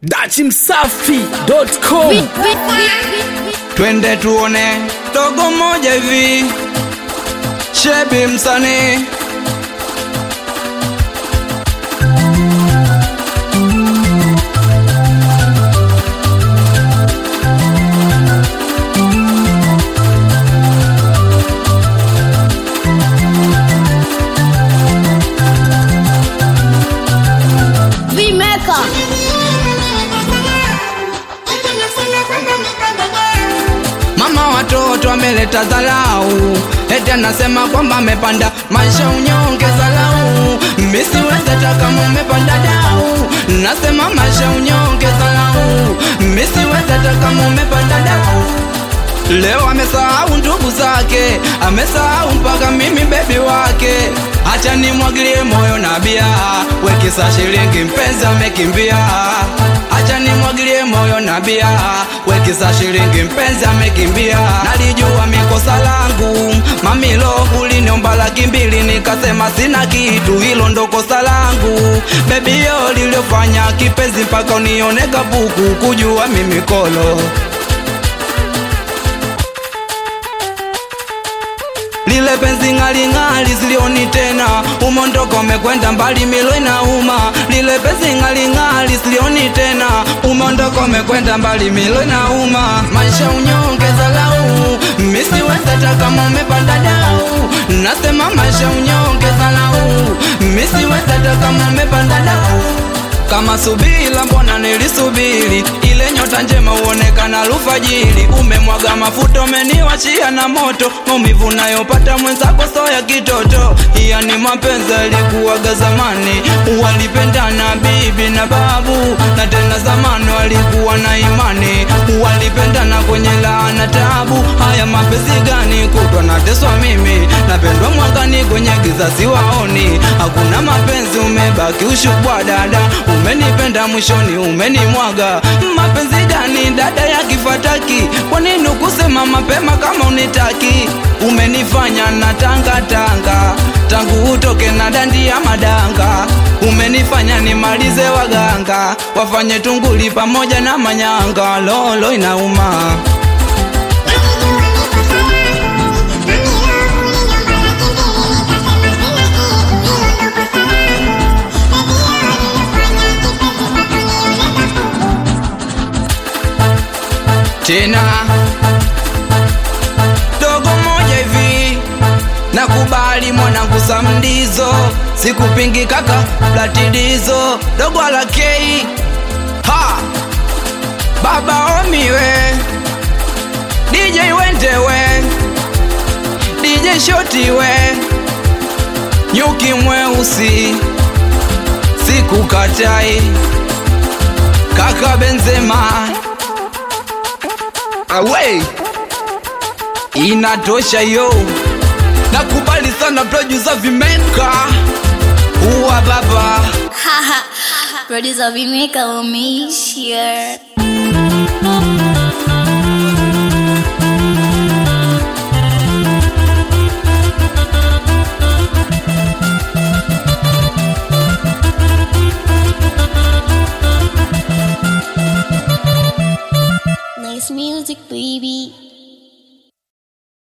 dachimsafi.com twende tuone dogo moja hivi shebi msanii Vimeka. mama watoto ameleta dharau eti anasema kwamba amepanda maisha unyonge dharau misiwezeta kama umepanda dau nasema maisha unyonge dharau misiwezeta kama umepanda dau Leo amesahau ndugu zake, amesahau mpaka mimi bebi wake. Acha nimwagilie moyo na bia, wekisa shilingi mpenzi amekimbia. Acha nimwagilie moyo na bia, wekisa shilingi mpenzi amekimbia. Nalijua mikosa langu, mamilo uliniomba laki mbili, nikasema sina kitu, hilo ndo kosa langu. Bebi yo liliofanya kipenzi mpaka unione kabuku, kujua mimi kolo lile penzi ng'aling'ali zilioni tena, umondoko umekwenda mbali, milo inauma. Lile penzi ng'aling'ali zilioni tena, umondoko umekwenda mbali, milo inauma. Maisha unyonge zalau, misiwezeta kama umepanda dau. Nasema maisha unyonge zalau, misiwezeta kama umepanda dau kama subila mbona nilisubiri ile nyota njema uonekana alfajiri umemwaga mafuta umeniwachia na moto maumivu nayopata mwenzako so ya kitoto yani mapenzi alikuwaga zamani walipendana bibi na babu na tena zamani walikuwa na imani walipendana kwenye laana tabu haya mapenzi gani kutwa nateswa mimi napendwa mwangani kwenye giza siwaoni hakuna mapenzi umebaki ushubwa dada umenipenda mwishoni umenimwaga mapenzi gani dada ya kifataki kwa nini ukusema mapema kama unitaki umenifanya na tanga tanga tangu utoke na dandi ya madanga umenifanya nimalize waganga wafanye tunguli pamoja na manyanga lolo inauma tena dogo moja hivi nakubali mwanangu samdizo sikupingi kaka platidizo dogo alakei ha baba omiwe dj wendewe dj shotiwe nyuki mweusi sikukatai kaka benzema away inatosha yo nakubali sana producer vimeka uwa baba Producer Vimeka umeishia.